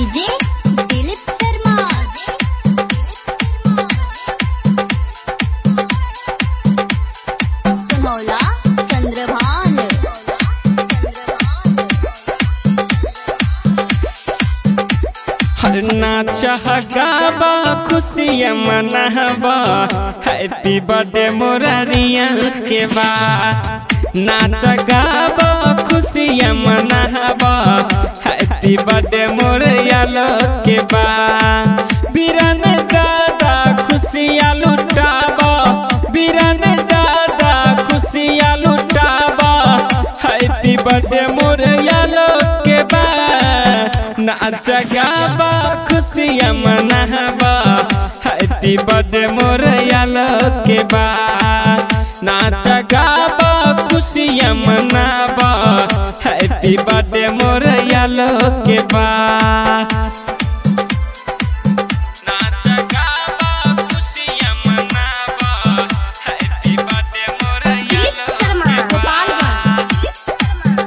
DJ Dilip Sharma सुनौला चंद्रभान हर नाच गाबा खुशियाँ मनाबा हैप्पी बर्थडे मोरा रियांस के बा नाच गाबा खुशियाँ मनाबा हैप्पी बर्थडे मोरे यालो के बा बीरन दादा खुशियाँ लुटाबा बीरन दादा खुशियाँ लुटाबा हैप्पी बर्थडे मोरे यालो के बा नाच गाबा खुशियाँ मनाबा हैप्पी बर्थडे मोरे यालो के बा नाच गाबा खुशियाँ मनाबा हैप्पी बर्थडे मोरे यालो के बा नाच गाबा खुशियाँ मनाबा हैप्पी बर्थडे मोरे दिलीप यालो शर्मा के बा गोपालगंज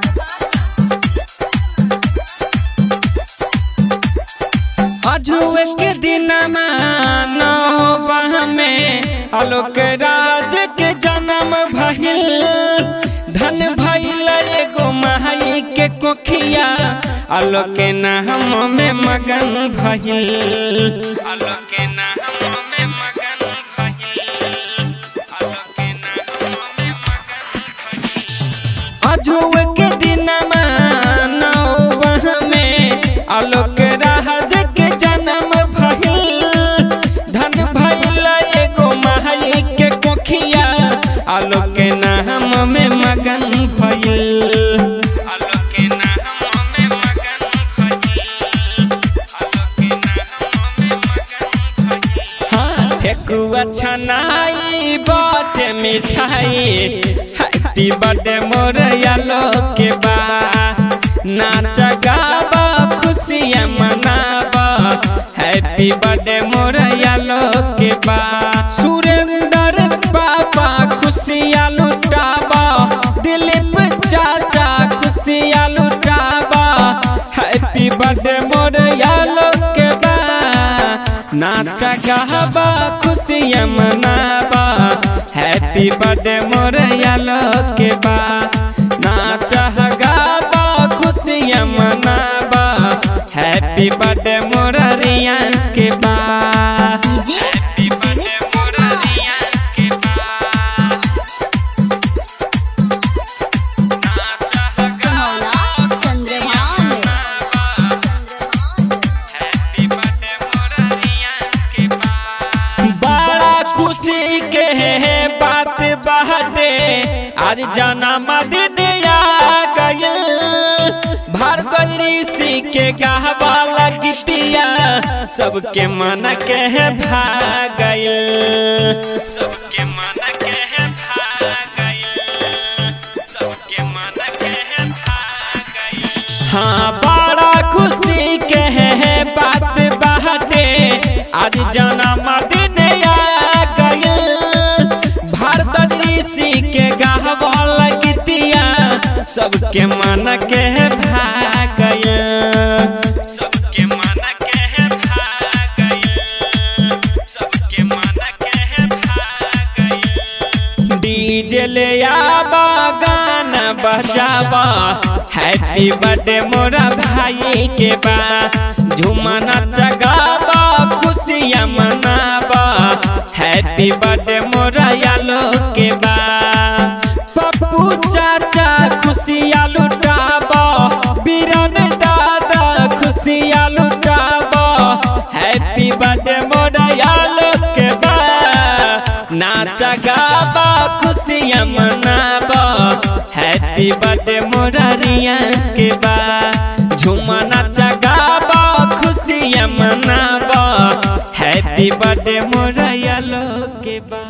अजुए के दिनमा नौबह में आलोक राज के जन्म भइल धन भइल एगो माई के कोखिया आलोक के नाम में मगन भइल आलोक के नाम में मगन भइल आलोक के नाम में मगन भइल अजुए के दिनमा नौबह में आलोक राज के जन्म भइल धन भइल एगो माई के कोखिया आलोक के नाम में मगन भइल आलोक के नाम में मगन भइल आलोक के नाम में मगन भइल हाँ ठेकुआ छनाई बाटे मिठाई हैप्पी बर्थडे मोर यालो के बा नाच गाबा खुशियाँ मनाबा हैप्पी बर्थडे मोर यालो के बा सुरेंद्र पापा खुशियाँ लुटाबा दिलीप चाचा खुशियाँ लुटाबा हैप्पी बर्थडे मोर यालो के बा नाच गाबा खुशियाँ मनाबा हैप्पी बर्थडे मोर यालो के बा नाच गाबा खुशियाँ मनाबा हैप्पी बर्थडे मोर रियांस के बा डीजे हैप्पी बर्थडे दिलीप मोर शर्मा रियांस के बा नाच सुनौला गाबा खुशियाँ चंद्रभान हैप्पी बर्थडे मोरा रियांस के बड़ा खुशी के है बात बाटे आज जन्मदिन आ गइल भारत ऋषि के गहवा लगतिया सबके मन के है भागइल सबके मन के है भागइल सबके मन के है भागइल हाँ बड़ा खुशी के है बात बाटे आज जन्मदिन आ गइल भारत ऋषि के गहवा लगतिया सबके मन के है भागइल सबके मन के है भागइल सबके मन के है भागइल डीजे ले आबा गाना बजाबा हैप्पी बर्थडे मोरा भाई के बा झुमना चगाबा खुशियाँ मनाबा हैप्पी बर्थडे मोरा यालो के बा पप्पू चाचा खुशियाँ लुटाबा बीरन दादा खुशियाँ लुटाबा हैप्पी बर्थडे मोरा यालो के बा नाच गाबा खुशियाँ मनाबा हैप्पी बर्थडे मोरा रियांस के बा झूमा नाच गाबा खुशियाँ मनाबा हैप्पी बर्थडे मोरा यालो के बा